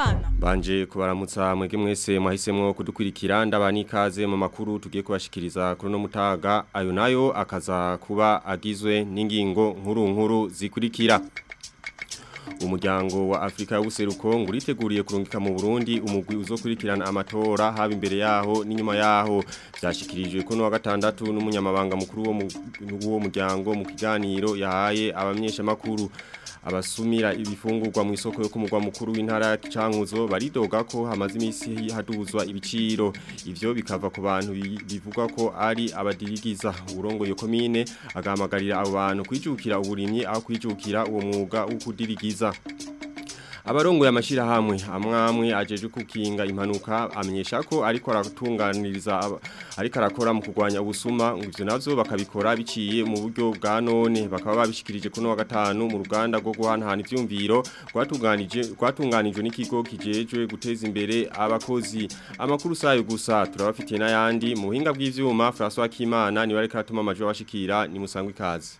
Habyarimana Banje kubaramutsa mwege mwese mwahisemwo kudukurikira ndabani ikaze mu makuru tugiye kubashikiriza kuri no mutaga ayo nayo akaza kuba agizwe n'ingingo nkuru nkuru zikurikira Umuryango wa Afrika y'ubuseruko nguriteguriye kurungika mu Burundi umugwi uzokurikirana amatora haba imbere yaho n'inyuma yaho byashikirijwe ko no wa gatandatu n'umunyamabanga mukuru wo mu muryango mu kiganiro yahaye abamenyesha makuru abasumira ibifungurwa mu isoko yo kumugwa mukuru w'intara cankuzo baridoga ko hamaze imisi haduzwa ibiciro ivyo bikava ku bantu bivuga ko ari abadirigiza urongo yo komine agahamagarira abo bantu kwijukira uburimyi aho kwijukira uwo mwuga wo kudirigiza Abarongo ya mashira hamwe amwamwe ajeje kukinga impanuka amenyesha ko ariko aratunganiriza ariko arakora mu kugwanya ubusuma ngo ivyo navyo bakabikora biciye mu buryo bwa none bakaba babishikirije kuno wa gatanu mu ruganda rwo guhanahana ivyumviro rwatunganije rwatunganijwe n'ikigo kijejwe guteza imbere abakozi amakuru sayo gusa turabafitiye n'ayandi mu buhinga bw'ivyuma François Kimana ni wareka atuma amajwi abashikira ni musangwe ikaze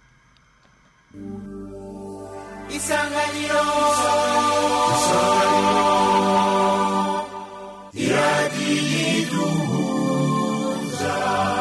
isanganiro isanganiro iradiyiduhuza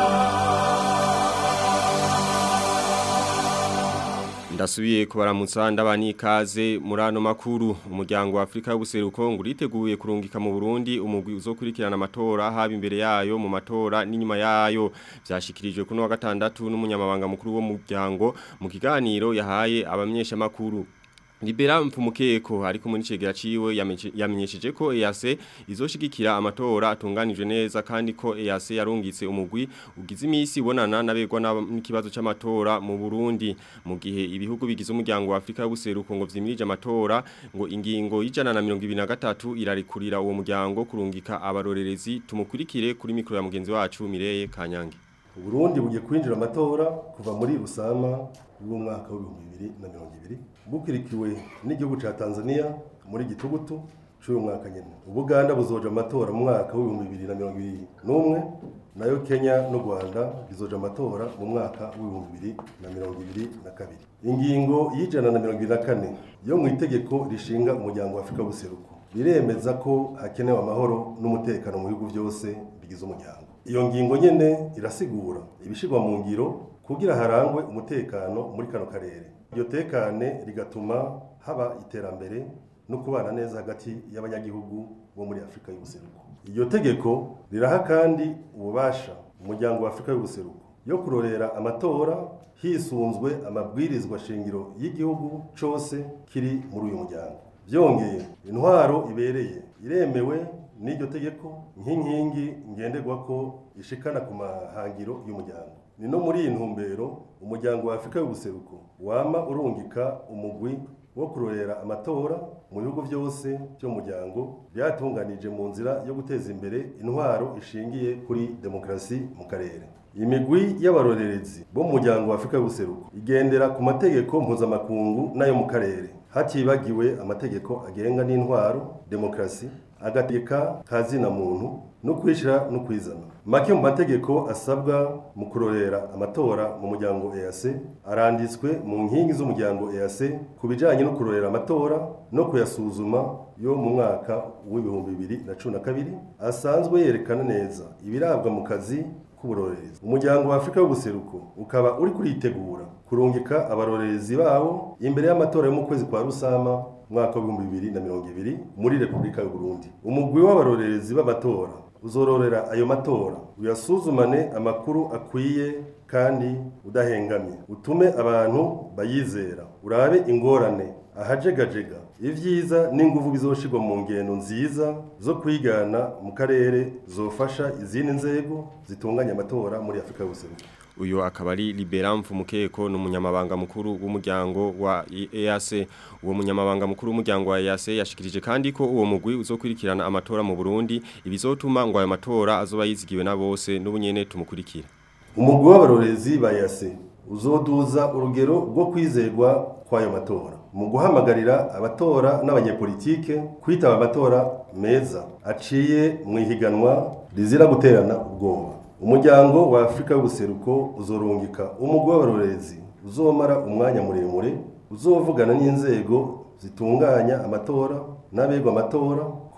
Ndasubiye kubaramutsa ndabani ikaze muri ano makuru umuryango wa Afrika y'ubuseruko nguriteguye kurungika mu Burundi umugwi uzokurikirana amatora haba imbere yayo mu matora n'inyuma yayo byashikirijwe kuno wa gatandatu n'umunyamabanga mukuru wo muryango mu kiganiro yahaye abamenyesha makuru Libera mfumukeko ariko muri cegera ciwe yamenyesheje ko EAC izoshigikira amatora atunganijwe neza kandi ko EAC yarungitse umugwi ugize imisi ibonana nabegwa n'ikibazo c'amatora mu Burundi mu gihe ibihugu bigize umuryango wa Afrika y'ubuseruko ngo vyimirije amatora ngo ingingo y'ijana na 23 irarikurira uwo muryango kurungika abarorerezi tumukurikire kuri mikro ya mugenzi wacu Mireye Kanyange Burundi bugiye kwinjira amatora kuva muri Rusama w'umwaka w'ibihumbi bibiri na mirongo ibiri bukurikiwe n'igihugu ca Tanzania muri gitugutu c'uyu mwaka nyene Ubuganda buzoja amatora mu mwaka w'ibihumbi bibiri na mirongo ibiri n'umwe nayo Kenya n'u Rwanda bizoja amatora mu mwaka w'ibihumbi bibiri na mirongo ibiri na kabiri ingingo y'ijana na mirongo ibiri na kane yo mu itegeko rishinga umuryango wa Afurika w'ubuseruko biremeza ko hakenewe amahoro n'umutekano mu bihugu byose bigize umuryango iyo ngingo nyene irasigura ibishirwa mu ngiro kugira harangwe umutekano muri kano karere iryo tekane rigatuma haba iterambere no kubana neza hagati y'abanyagihugu bo muri Afrika y'ubuseruko iryo tegeko riraha kandi ububasha umuryango wa Afrika y'ubuseruko yo kurorera amatora hisunzwe amabwirizwa shingiro y'igihugu cose kiri muri uyu muryango byongeye intwaro ibereye iremewe n'iryo tegeko nk'inkingi ngenderwa ko ishikana ku mahangiro y'umuryango ni no muri iyi ntumbero umuryango wa Afrika y'ubuseruko wama urungika umugwi wo kurorera amatora mu bihugu byose by'umuryango byatunganije mu nzira yo guteza imbere intwaro ishingiye kuri demokrasi mu karere imigwi y'abarorerezi bo mu muryango wa Afrika y'ubuseruko igendera ku mategeko mpuzamakungu n'ayo mu karere hatibagiwe amategeko agenga n'intwaro demokrasi agategeka kazina muntu no kwishira no kwizana make mu mategeko asabwa mu kurorera amatora mu muryango EAC aranditswe mu nkingi z'umuryango EAC ku bijanye no kurorera amatora no kuyasuzuma yo mu mwaka w'ibihumbi bibiri na cumi na kabiri asanzwe yerekana neza ibirabwa mu kazi k'uburorerezi umuryango wa Afrika y'ubuseruko ukaba uri kuritegura kurungika abarorerezi babo imbere y'amatora yo mu kwezi kwa Rusama mwaka w'ibihumbi bibiri na mirongo ibiri muri Repubulika y'u Burundi umugwi w'abarorerezi b'amatora uzororera ayo matora uyasuzumane amakuru akwiye kandi udahengamye utume abantu bayizera urabe ingorane ahajegajega ivyiza n'inguvu bizoshirwa mu ngendo nziza zo kwigana mu karere zofasha izindi nzego zitunganya amatora muri Afrika y'ubuseruko uyu akaba ari Libera Mfumukeko n'umunyamabanga mukuru w'umuryango wa EAC uwo munyamabanga mukuru w'umuryango wa EAC yashikirije kandi ko uwo mugwi uzokurikirana amatora mu Burundi ibizotuma ngo ayo matora azoba yizigiwe na bose n'ubunyene tumukurikira umugwi w'abarorezi ba EAC uzoduza urugero rwo kwizerwa kw'ayo matora mu guhamagarira abatora n'abanyepolitike kwitaba amatora meza aciye mu ihiganwa rizira guterana ubwoba umuryango wa Afrika y'ubuseruko uzorungika umugwi w'abarorezi uzomara umwanya muremure uzovugana n'inzego zitunganya amatora n'abegwa amatora ku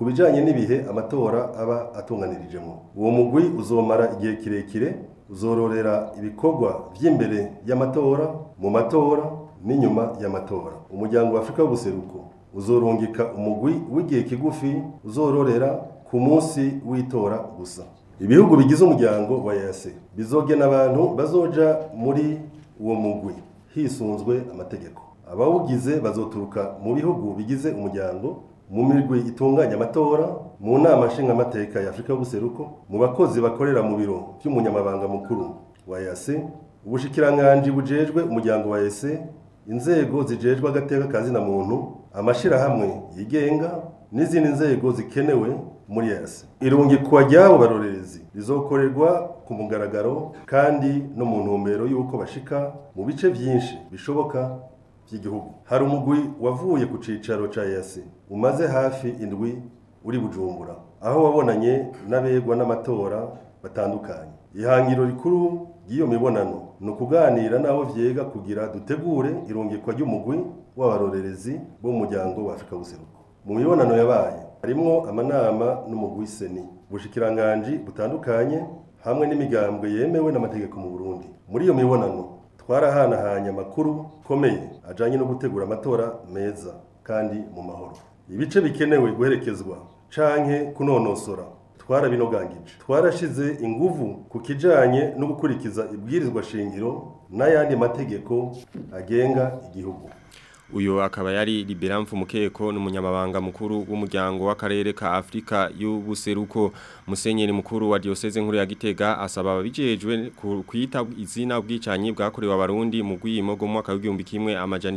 ku bijanye n'ibihe amatora aba atunganirijemo uwo mugwi uzomara igihe kirekire uzororera ibikorwa vy'imbere y'amatora mu matora n'inyuma y'amatora umuryango wa Afrika w'ubuseruko uzorungika umugwi w'igihe kigufi uzororera ku munsi w'itora gusa ibihugu bigize umuryango wa EAC bizogena abantu bazoja muri uwo mugwi hisunzwe amategeko abawugize bazoturuka mu bihugu bigize umuryango mu mirwi itunganya amatora mu nama nshingamateka ya Afrika y'ubuseruko mu bakozi bakorera mu biro by'umunyamabanga mukuru wa EAC ubushikiranganji bujejwe umuryango wa EAC inzego zijejwe agateka kazina muntu amashirahamwe yigenga n'izindi nzego zikenewe muri EAC irungikwa ryabo barorerezi rizokorerwa ku mugaragaro kandi no mu ntumbero y'uko bashika mu bice byinshi bishoboka by'igihugu hari umugwi wavuye ku cicaro ca EAC umaze hafi indwi uri bujumbura aho wabonanye n'abegwa n'amatora batandukanye ihangiro rikuru ry'iyo mibonano ni ukuganira n'abo vyega kugira dutegure irungikwa ry'umugwi w'abarorerezi bo mu muryango wa Afrika w'ubuseruko mu mibonano yabaye harimwo amanama n'umugwi seni ubushikiranganji butandukanye hamwe n'imigambwe yemewe n'amategeko mu Burundi muri iyo mibonano twarahanahanye amakuru komeye ajanye no gutegura amatora meza kandi mu mahoro ibice bikenewe guherekezwa canke kunonosora twarabinogangije twarashize inguvu ku kijanye no gukurikiza ibwirizwa shingiro n'ayandi mategeko agenga igihugu uyu akaba yari Libera Mfumukeko n'umunyamabanga mukuru w'umuryango w'akarere ka Afrika y'ubuseruko musenyeri mukuru wa diocese nkuru ya Gitega asaba ababijejwe kwita izina ubwicanyi bwakorewe abarundi mu gwimo go mwaka w'igihumbi kimwe amajana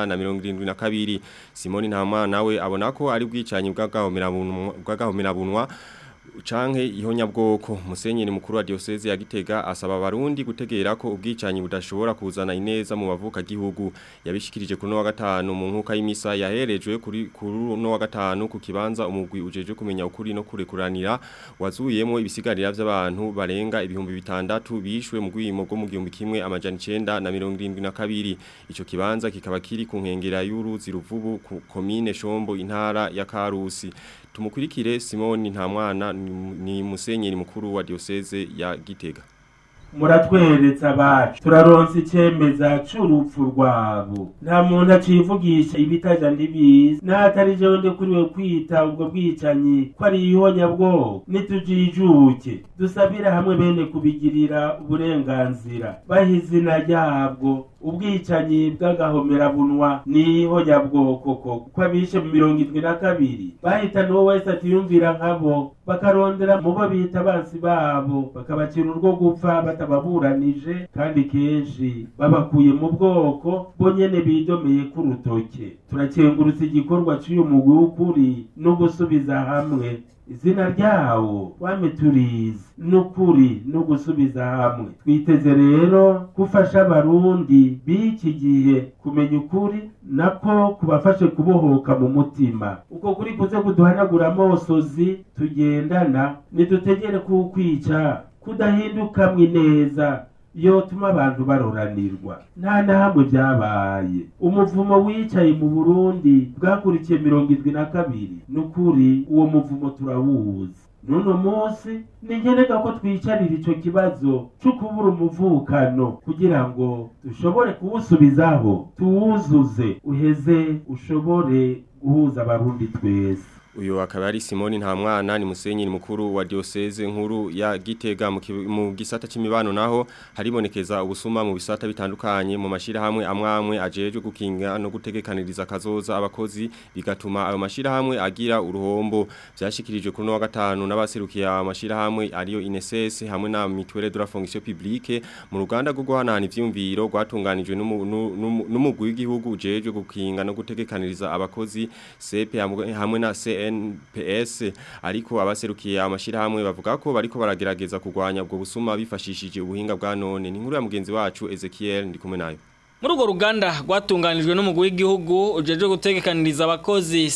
972 Simoni Ntama nawe abona ko ari bwicanyi bw'agahomera bunwa canke ihonyabwoko musenyeri mukuru wa diocese ya Gitega asaba abarundi gutegera ko ubwicanyi budashobora kuzana ineza mu bavuka gihugu yabishikirije kuri no wa gatanu mu nkuka y'imisa yaherejwe kuri kuri no wa gatanu ku kibanza umugwi ujeje kumenya ukuri no kurekuranira wazuyemo ibisigarira by'abantu barenga ibihumbi bitandatu bishwe mu gwimo go mu gihumbi kimwe amajana 9 na 72 ico kibanza kikaba kiri ku nkengera y'uruzi ruvubu ku komine Shombo intara ya Karusi tumukurikire Simoni nta mwana ni musenyeri mukuru wa diocese ya Gitega muratweretse abacu turaronse icemeza c'urupfu rwabo nta muntu acivugisha ibitaja ndibizi n'atari jewe ndekuriwe kwita ubwo bwicanyi ko ari ihonyabwoko nitujijuke dusabire hamwe bene kubigirira uburenganzira baha izina ryabwo ubwicanyi bw'agahomerabunwa ni ihonyabwoko ko ko abishe mu mirongo indwi na kabiri bahitana uwo wese atiyumvira nkabo bakarondera mu bo bita abansi babo bakabacira urwo gupfa batababuranije kandi kenshi babakuye mu bwoko bo nyene bidomeye k'urutoke turakengurutse igikorwa c'uyu mugwi w'ukuri no gusubiza hamwe izina ryawo wame turizi n'ukuri no gusubiza hamwe twiteze rero gufasha abarundi b'iki gihe kumenya ukuri nako kubafashe kubohoka mu mutima uko kuri kuze kuduhanagura amosozi tugendana nidutegere kukwica kudahindukamwe neza yotuma abantu baroranirwa nta na hamwe byabaye umuvumo wicaye mu burundi bwakurikiye mirongo indwi na kabiri n'ukuri uwo muvumo turawuzi n'uno munsi ningeneka ko twicarira ico kibazo co kubura umuvukano kugira ngo dushobore kuwusubizaho tuwuzuze uheze ushobore guhuza abarundi twese uyu akaba ari Simoni nta mwana ni musenyeri mukuru wa diocese nkuru ya Gitega mu, mu gisata c'imibano naho haribonekeza ubusuma mu bisata bitandukanye mu mashira hamwe amwamwe ajeje gukinga no gutegekaniriza kazoza abakozi bigatuma ayo mashira hamwe agira uruhombo byashikirijwe kuri no wa gatanu n'abaserukiye amashira hamwe ariyo INSS hamwe na Mutuelle de la Fonction Publique mu ruganda rwo guhanana ivyumviro rwatunganijwe n'umugwi w'igihugu ujeje gukinga no gutegekaniriza abakozi CP hamwe na CN NPS ariko abaserukiye amashirahamwe bavuga ko bariko baragerageza kugwanya ubwo busuma bifashishije ubuhinga bwa none ni nkuru ya mugenzi wacu Ezekiel ndi kumwe nayo muri urwo ruganda rwatunganijwe n'umugwi w'igihugu ujeje gutegekaniriza abakozi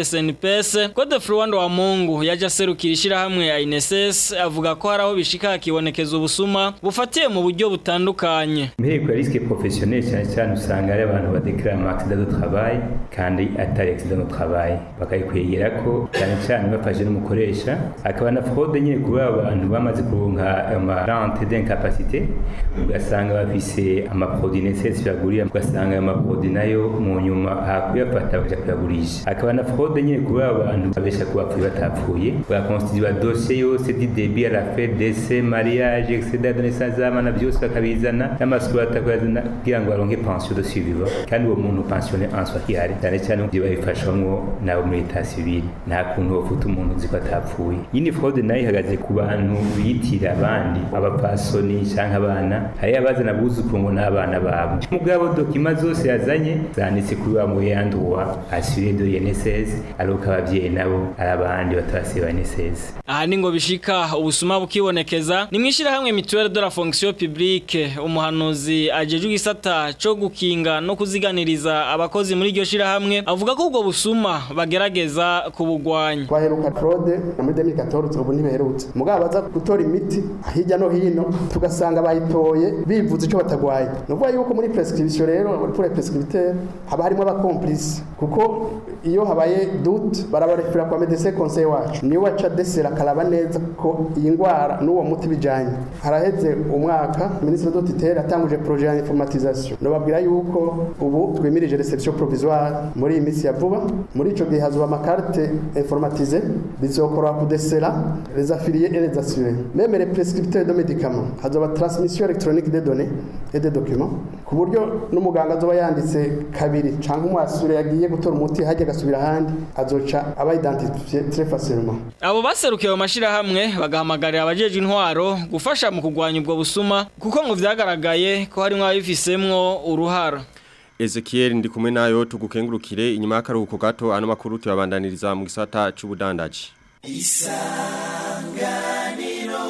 CPSNPS Code Fluwando wa Mungu yaje aserukira ishirahamwe ya INSS avuga ko hari aho bishika hakibonekeza ubusuma bufatiye mu buryo butandukanye Mbere kwa risque professionnel cyane cyane usanga ari abantu badeklara mu accident de travail kandi atari accident de travail bakayikwegera ko cyane cyane bafashe n'umukoresha akaba na fraude nyine kuba abantu bamaze kuronka ama rente d'incapacité ugasanga bafise ama produits nécessaires bagurira ugasanga ayo ma produits nayo mu nyuma hakuyafata baja kuyagurisha akaba na fraude nyine kuba abantu babesha kuba bapfuye batapfuye bagakonstituwa dossier yose du début à la fin décès mariage etc de naissance z'abana byose bakabizana n'amasukuru atakuyazana kugira ngo baronke pension de survivant kandi uwo muntu pensionné en soi ihari cyane cyane ibyo babifashwamwo nabo muri etat civil nta kuntu bafuta umuntu uzi ko atapfuye yindi fraude nayo ihagaze ku bantu bitira abandi abapasoni cyangwa abana hari abazana abuzukuru ngo n'abana babo mugabo dokima zose yazanye zanditse kuri wa muyanduwa assuré de l'INSS aruko abavyeyi nabo ari abandi batarasiba INSS aha ni ngo bishika ubusuma bukibonekeza ni mwishirahamwe mutuelle de la fonction publique umuhanuzi ajejwe igisata co gukinga no kuziganiriza abakozi muri iryo shirahamwe avuga ko ubwo busuma bagerageza kubugwanya twaheruka fraude na muri 2014 ubu ntibaherutse mugabo baza gutora imiti hirya no hino tugasanga bayitoye bivuze ico batagwaye nuvuga yuko muri prescription rero muri pour prescripteur haba harimo abacomplice kuko iyo habaye doute barabarefera kwa médecin conseil wacu niwe waca desera akaraba neza ko iyi ndwara n'uwo muti bijanye haraheze umwaka ministre de tutelle atanguje projet ya informatisation nobabwira yuko ubu twimirije reception provisoire muri iyi minsi ya vuba muri ico gihe hazoba amakarte informatisé bizokora kudesera les affiliés et les assurés même les prescripteurs de médicaments hazoba transmission électronique des données et des documents ku buryo n'umuganga azoba yanditse kabiri canke umwasure yagiye gutora umuti hajya agasubira ahandi azoca aba identifié très facilement abo baserukiye mu mashirahamwe bagahamagarira abajeje intwaro gufasha mu kugwanya ubwo busuma kuko ngo vyagaragaye ko harimwo abifisemwo uruhara Ezekiel ndi kumwe nayo tugukengurukire inyuma y'akaruhuko gato ano makuru tuyabandaniriza mu gisata c'ubudandaji isanganiro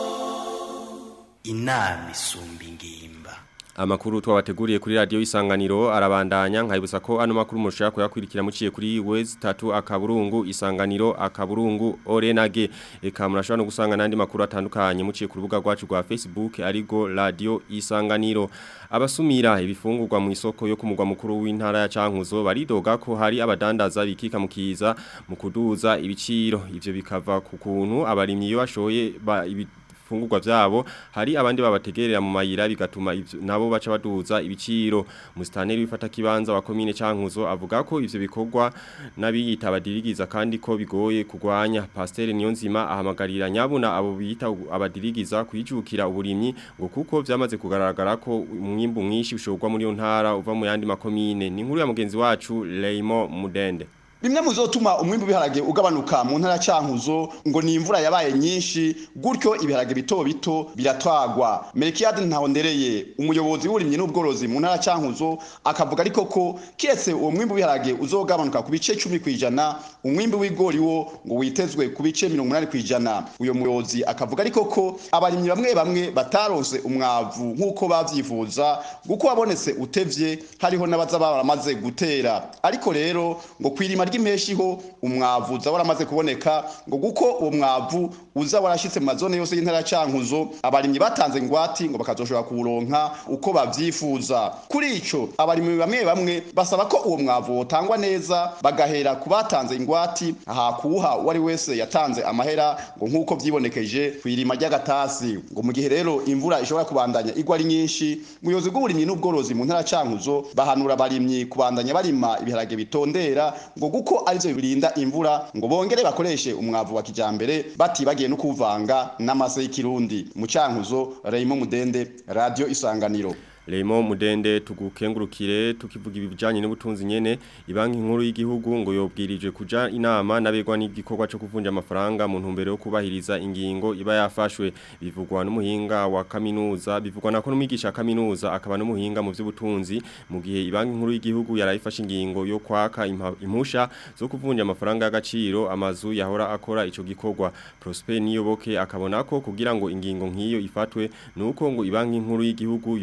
inama isumba ingimba Amakuru twabateguriye kuri radio isanganiro arabandanya nkayibutsa ko ano makuru mushaka kuyakurikira muciye kuri Wez 3 akaburungu isanganiro akaburungu Orenage eka murashobora no gusanga nandi makuru atandukanye muciye ku rubuga rwacu rwa Facebook arigo radio isanganiro abasumira ibifungurwa mu isoko yo kumugwa mukuru w'intara ya Cankuzo baridoga ko hari abadandaza bikika mukiza mu kuduza ibiciro ivyo bikava ku kuntu abarimyi iyo bashoye ba, ibi fungurwa vyabo hari abandi babategerera mu mayira bigatuma ivyo nabo baca baduza ibiciro mustaneri wifata kibanza wa commune Cankuzo avuga ko ivyo bikorwa nabiyita abadirigiza kandi ko bigoye kugwanya pasteur Niyonzima ahamagarira nyabuna abo bita abadirigiza kwijukira uburimyi ngo kuko vyamaze kugaragara ko umwimbu mwinshi ushogwa muri yo ntara uva mu yandi makomine ni inkuru ya mugenzi wacu Leimo Mudende bimwe mu zotuma umwimbu w'ibiharage ugabanuka mu ntara cankuzo ngo ni imvura yabaye nyinshi gutyo ibiharage bito bito biratwagwa Melkiade Ntahondereye umuyobozi w'uburimyi n'ubworozi mu ntara cankuzo akavuga ariko ko kiretse uwo mwimbu w'ibiharage uzogabanuka ku bice 10 kwijana umwimbu w'igori wo ngo witezwe ku bice 80 kwijana uyo muyobozi akavuga ariko ko abarimyi bamwe bamwe bataronse umwavu nk'uko bavyifuza guko wabonetse utevye hariho n'abaza baramaze gutera ariko rero ngo kwirima ry'impeshi ho umwavu uza waramaze kuboneka ngo guko uwo mwavu uza warashitse mu mazone yose y'intara cankuzo abarimyi batanze ngwati ngo bakazoshobora kuwuronka uko bavyifuza kuri ico abarimyi bamwe bamwe basaba ko uwo mwavu wotangwa neza bagahera ku batanze ingwati aha kuwuha uwari wese yatanze amahera ngo nk'uko vyibonekeje kwirima ry'agatasi ngo mu gihe rero imvura ishobora kubandanya igwa ari nyinshi umuyobozi bw'uburimyi n'ubworozi mu ntara cankuzo bahanura abarimyi kubandanya barima ibiharage bitondera ngo guko arivyo birinda imvura ngo bongere bakoreshe umwavu wa kijambere batibagiye no kuvanga n'amase y'ikirundi mu cankuzo Raymond Mudende Radio Isanganiro Leimo Mudende tugukengurukire tukivuga ibijanye n'ubutunzi nyene ibanki nkuru y'igihugu ngo yobwirijwe kuja inama nabegwa n'igikorwa cyo kuvunja amafaranga mu ntumbero yo kubahiriza ingingo iba yafashwe bivugwa n'umuhinga wa kaminuza bivugwa nako n'umwigisha kaminuza akaba n'umuhinga mu by'ubutunzi mu gihe ibanki nkuru y'igihugu yarayifashe ingingo yo kwaka impusha zo kuvunja amafaranga y'agaciro amazu yahora akora ico gikorwa Prosper Niyoboke akabona ko kugira ngo ingingo nk'iyo ifatwe nuko ngo ibanki nkuru y'igihugu yobwirizwa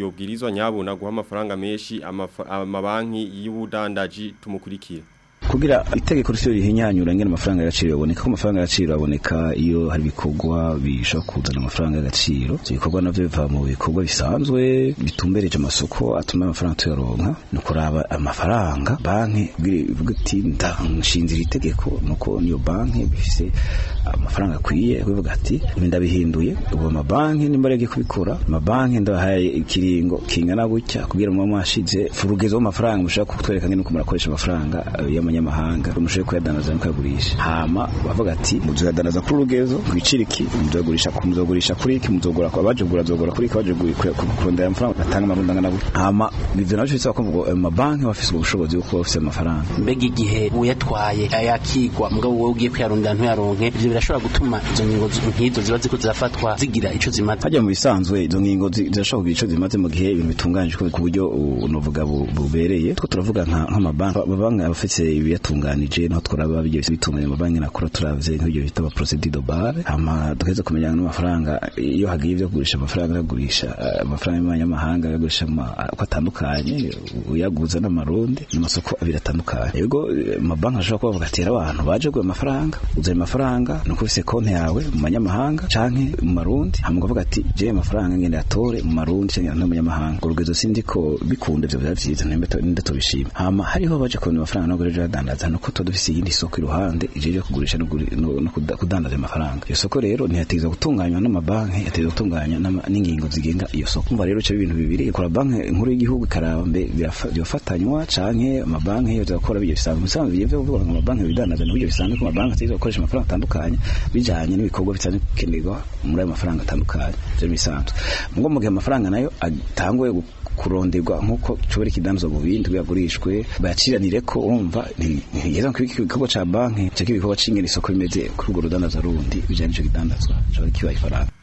abwirizwa nyabuna guha amafaranga menshi amafa- amabanki y'ubudandaji tumukurikire kugira itegeko ryo rihinyanyura ngene amafaranga y'agaciro yaboneka ko amafaranga y'agaciro aboneka iyo hari ibikorwa bishobora kuzana amafaranga y'agaciro ivyo bikorwa navyo biva mu bikorwa bisanzwe bitumbereje amasoko atuma amafaranga tuyaronka ni ukuraba amafaranga banki kugira ivuga iti ndanshinzira itegeko nuko niyo banki bifise amafaranga akwiye kubivuga ati ibi ndabihinduye ubu amabanki nimba yagiye kubikora amabanki ndabahaye ikiringo kingana gutya kugira ngo mwashize furugezo w'amafaranga mushaka kutwereka ngene uko murakoresha amafaranga eh, y'amanyamahanga mushobore kuyadanaza mukayagurisha hama bavuga ati muzuyadanaza kuri urugezo kwicira iki muzogurisha ku muzogurisha kuri iki muzogura kwa baje kugura zogura kuri iki baje kugura- ku- kurondera amafaranga batanga amarundi angana gutya hama ivyo navyo bisaba ko ngo amabanki bafise ubushobozi bwo kuba bafise amafaranga mbega igihe uyatwaye ayakigwa mugabo wowe ugiye kuyarondera ntuyaronke ivyo birashobora gutuma izo ngingo z- nk'izo ziba ziko zirafatwa zigira ico zimaze hajya mu bisanzwe izo ngingo zi- zirashobora kugira ico zimaze mu gihe ibintu bitunganijwe ku buryo uh, novuga bu- bubereye two turavuga nka- nk'amabanki amabanki abafise ibiyatunganije naho twaraba bijya bitunganya amabanki nakora turavye nk'ibyo bita procedure de base hama tugeze kumenya n'amafaranga iyo hagiye ibyo kugurisha amafaranga yagurisha uh, amafaranga y'amanyamahanga yagurisha ama- uko atandukanye uyaguza n'amarundi n'amasoko abiri atandukanye yego eh, amabanki ashobora kuba bavuga ati "Rero abantu baje kugura amafaranga uzana amafaranga nuko ufise konti yawe mu manyamahanga canke mu marundi hama ukavuga ati je amafaranga ngende atore mu marundi canke no mu manyamahanga urugezo sindi ko bikunda ivyo biba vyiza nimba to- ninde tobishima hama hariho baje kubona amafaranga no gurejo adandaza nuko tuba dufise iyindi soko iruhande ijeje kugurisha no guri- no no kuda- kudandaza amafaranga iyo soko rero ntiyategeza gutunganywa n'amabanki yategeza gutunganywa n'ama- n'ingingo zigenga iyo soko umva rero ico ibintu bibiri ikora banki nkuru y'igihugu ikaraba mbe birafa- byofatanywa canke amabanki yo zakora bijye bisanzwe bisanzwe bivyo kuvuga ngo amabanki bidandaza n'uburyo bisanzwe ko amabanki ategeza gukoresha amafaranga atandukanye bijanye n'ibikorwa bisanzwe bikenerwa muri ayo mafaranga atandukanye ivyo ni bisanzwe mugo mu gihe amafaranga nayo atanguye gu- kuronderwa nk'uko cobora ikidanzwa mu bindi buyagurishwe bayaciranire ko urumva ntiyeza ko igikorwa ca banki canke igikorwa c'ingene isoko rimeze kuri urwo rudandaza rundi bijanye n'ico kidandazwa cobora kibaye ifaranga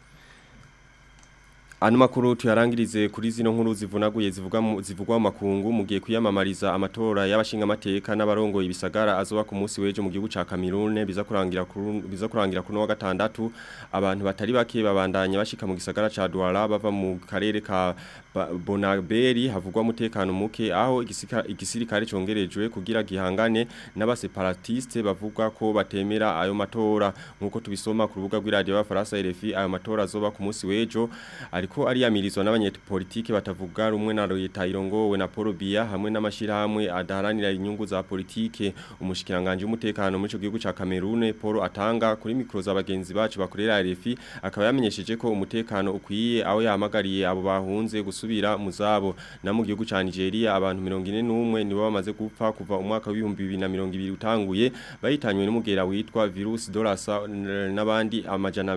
Ano makuru tuyarangirize kuri zino nkuru zivunaguye zivuga mu- zivugwa mu makungu mugiye kwiyamamariza amatora y'abashinga amateka n'abarongoye ibisagara azoba ku munsi wejo mu gihugu ca Cameroon biza kurangira kuri biza kurangira kuno wa gatandatu abantu batari bake babandanya bashika mu gisagara ca Douala bava mu karere ka Ba- Bonaberi havugwa umutekano muke aho igisika- igisirikare congerejwe kugira gihangane n'abaseparatiste bavuga ko batemera ayo matora nkuko tubisoma ku rubuga rw'iradio y'abafaransa RFI ayo matora azoba ku munsi wejo ariko ariyamirizwa n'abanyepolitike batavuga rumwe na leta irongowe na Paul Biya hamwe n'amashirahamwe adaharanira inyungu za politike umushikiranganje w'umutekano muri ico gihugu ca Cameroon Paul atanga kuri mikro za bagenzi bacu bakorera RFI akaba yamenyesheje ko umutekano ukwiye aho yahamagariye abo bahunze gusubira mu zabo na mu gihugu ca Nigeria abantu 41 nibo bamaze gupfa kuva umwaka w'ibihumbi 2020 utanguye bahitanywe n'umugera witwa virus dolasa n- n'abandi amajana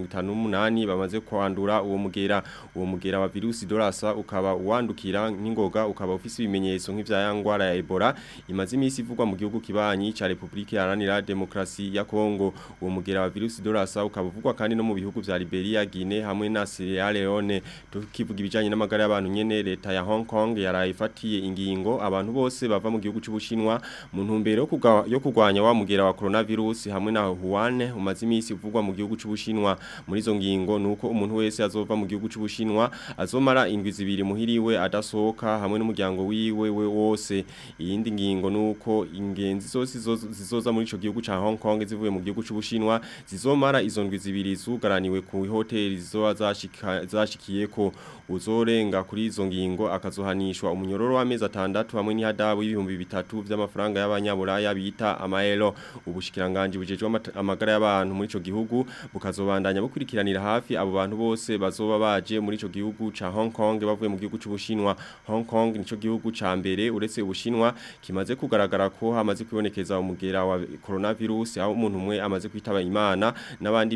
258 bamaze kwandura uwo mugera uwo mugera wa virus dolasa ukaba wandukira nk'ingoga ukaba ufise ibimenyetso nk'ivya ya ngwara ya Ebola imaze imisi ivugwa mu gihugu kibanyi ca Republika Iharanira Demokrasi ya Kongo uwo mugera wa virus dolasa ukaba uvugwa kandi no mu bihugu vya Liberia Guinea hamwe na Sierra Leone tukivuga ibijanye n'amagara y'abantu nyene leta ya Hong Kong yarayifatiye ingingo abantu bose bava mu gihugu c'Ubushinwa mu ntumbero yo kuga- yo kugwanya wa mugera wa coronavirus hamwe na Wuhan umaze imisi uvugwa mu gihugu c'Ubushinwa muri izo ngingo nuko umuntu wese azova mu gihugu c'Ubushinwa azomara indwi zibiri muhiriwe adasohoka hamwe n'umuryango wiwe we wose iyindi ngingo nuko ingenzi zose zizo- zizoza muri ico gihugu ca Hong Kong zivuye mu gihugu c'Ubushinwa zizomara izo ndwi zibiri zugaraniwe ku hoteli zizoba zashika- zashikiyeko uzorenga kuri izo ngingo akazohanishwa umunyororo w'amezi atandatu hamwe n'ihadabu y'ibihumbi bitatu vy'amafaranga y'abanyaburaya bita amaelo ubushikiranganje bujejwe amata- amagara y'abantu muri ico gihugu bukazobandanya bukurikiranira hafi abo bantu bose bazoba baje muri ico gihugu ca Hong Kong bavuye mu gihugu c'Ubushinwa Hong Kong nico gihugu ca mbere uretse Ubushinwa kimaze kugaragara ko hamaze kwibonekeza umugera wa coronavirus aho umuntu umwe amaze kwitaba Imana n'abandi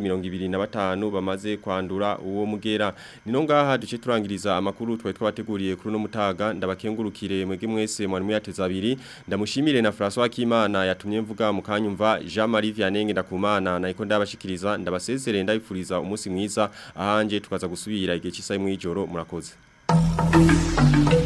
25 bamaze kwandura uwo mugera nino ngaha duce turangiriza amakuru twari twabateguriye kuri no mutaga ndabakengurukire mwege mwese mwari muyateza abiri ndamushimire na François Kimana yatumye mvuga mu kanyumva Jean Marie Vianney ndakumana nayiko ndabashikiriza ndabasezerere ndabifuriza umunsi mwiza ahanje tukaza gusubira igihe cy'isaha mu ijoro murakoze